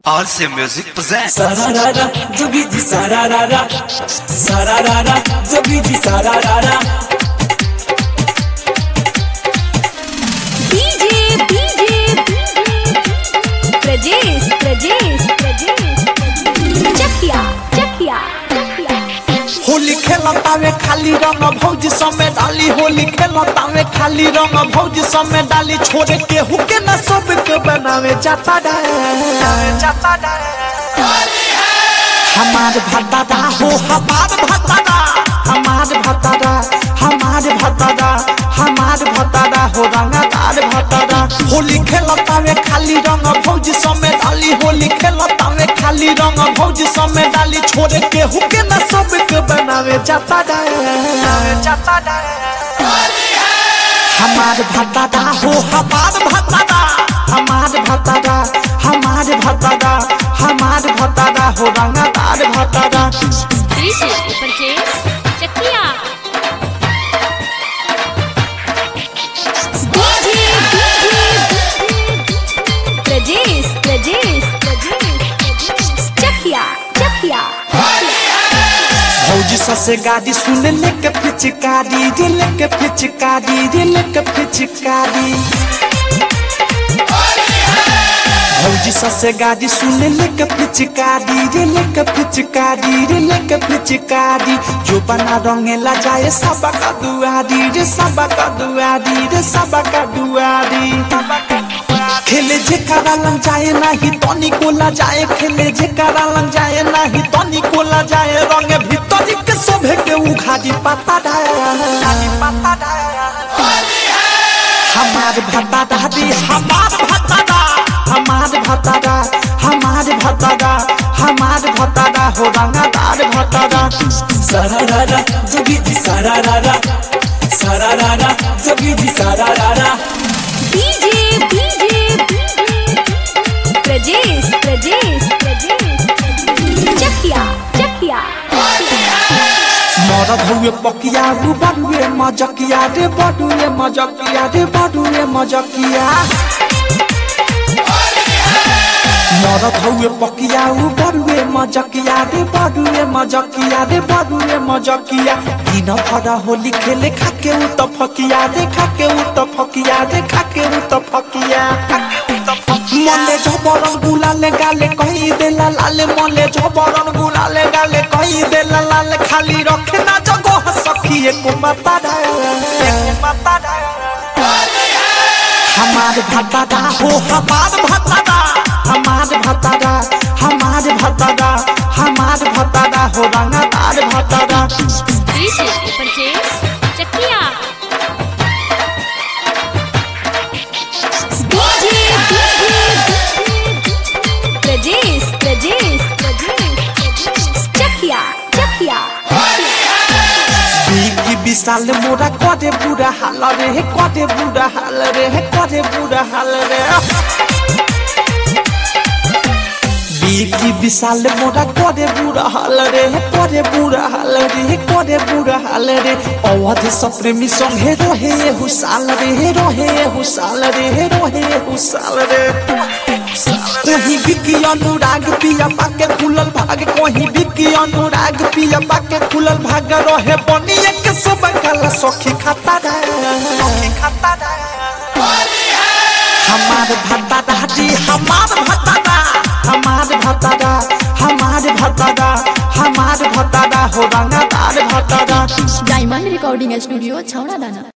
RC Music presents Sararara, Jogiji sararara, sararara, Jogiji sararara. DJ, DJ, Prajesh, Prajesh, Prajesh, Chakia, Chakia, Chakia. Holi खेलतावे खाली रंग भौजी समय डाली होली खेलतावे खाली रंग भौजी समय डाली छोड़े के हुके न सब के बनावे जाता जाता हमार भतादा हो हमार भतादा हमार भतादा हमार भतादा हमार भतादा हो रंगदार भतादा होली खेलतावे खाली रंग भौजी समय डाली होली खेलतावे खाली रंग भौजी समय डाली छोड़े के हुके न सब के बनावे जाता जाता हमार भतादा हो हमार भतादा हमार भतादा हमार भतादा हमार भतादा हो रंगदार भतादा DJ, Prajesh, Chakia. DJ, Prajesh, Prajesh, Prajesh, Chakia, Chakia. भौजी ससे गाड़ी सुन लेके पिचकारी रे लेके पिचकारी रे लेके पिचकारी भौजी ससे गाड़ी सुन लेके पिचकारी रे लेके पिचकारी रे लेके पिचकारी जो बना रंगेला जाए सबा का दुआरी रे सबा का दुआरी रे सबा का दुआरी खेले जे करा लग जाए नाही तनी कोला जाए खेले जे करा लग जाए नाही तनी कोला जाए रंग भीतर के सभे के उखाड़ी पता डाली पता हमार भतादा दी हमार भतादा हमार भतादा हमार भतादा हमार भतादा हो रंगदार भतादा Sararara, Jogiji sararara, sararara, Jogiji sararara. DJ, DJ, Prajesh, Prajesh, Prajesh, Chakia, Chakia. मरद हुए पकिया रू बड़ुए मजकिया रे बड़ुए मजकिया रे बड़ुए मजकिया मरद हुए पकिया रू बड़ुए मजकिया रे बड़ुए मजकिया रे बड़ुए मजकिया दिन भर होली खेले खाके उ त फकिया रे खाके उ त फकिया रे खाके उ त फकिया मले झबरन गुलाले गाले कही देला लाले मले झबरन गुलाले गाले कही देला लाले खाली रखे ना जगह सखी एको माता हमार भतादा हो हमार भतादा हमार भतादा हमार भतादा हमार भतादा हो रंगदार भतादा DJ, Prajesh, Chakia. DJ, Prajesh, Prajesh, Prajesh, Chakia, Chakia. बिकी विशाल मोरा करे बुरा हाल रे हे करे बुरा हाल रे हे करे बुरा हाल रे बिकी विशाल मोरा करे बुरा हाल रे हे करे बुरा हाल रे हे करे बुरा हाल रे अवध सप्रेमी संगे रहे ये हुसाल रे हे रहे ये हुसाल रे हे रहे ये हुसाल रे कहीं बिकी अनुराग पिया पाके खुलल भाग कहीं बिकी अनुराग पिया पाके खुलल भाग रहे बनिए के सब काला सखी खाता सखी खाता हमार भतादा जी हमार भतादा हमार भतादा हमार भतादा हमार भतादा हो रंगदार भतादा डायमंड रिकॉर्डिंग स्टूडियो छौड़ा दाना